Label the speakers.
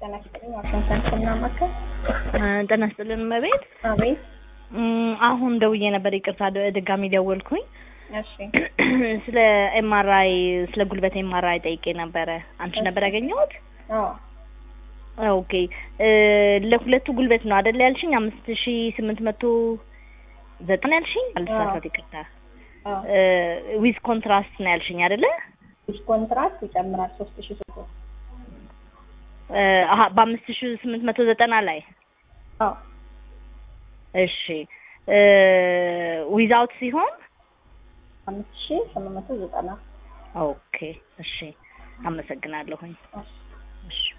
Speaker 1: ጤና ይስጥልኝ። ዋሽንግተን ስናማከር
Speaker 2: ጤና ይስጥልን እመቤት።
Speaker 1: አቤት።
Speaker 2: እም፣ አሁን ደውዬ ነበር፣ ይቅርታ ደ- ድጋሚ ደወልኩኝ።
Speaker 1: እሺ
Speaker 2: ስለ ኤምአርአይ ስለ ጉልበት ኤምአርአይ ጠይቄ ነበረ። አንቺ ነበር ያገኘሁት?
Speaker 1: አዎ
Speaker 2: ኦኬ እ ለሁለቱ ጉልበት ነው አይደል ያልሽኝ? አምስት ሺ ስምንት መቶ ዘጠና ያልሽኝ? አልተሳሳት፣ ይቅርታ
Speaker 1: አዎ
Speaker 2: ዊዝ ኮንትራስት ነው ያልሽኝ አይደለ?
Speaker 1: ዲስ ኮንትራክት ይጨምራል ሶስት ሺ ሶስት መቶ
Speaker 2: እ አሀ በአምስት ሺ ስምንት መቶ ዘጠና ላይ
Speaker 1: አዎ
Speaker 2: እሺ እ ዊዛውት ሲሆን
Speaker 1: አምስት ሺ ስምንት መቶ ዘጠና
Speaker 2: ኦኬ እሺ አመሰግናለሁኝ
Speaker 1: እሺ
Speaker 2: እሺ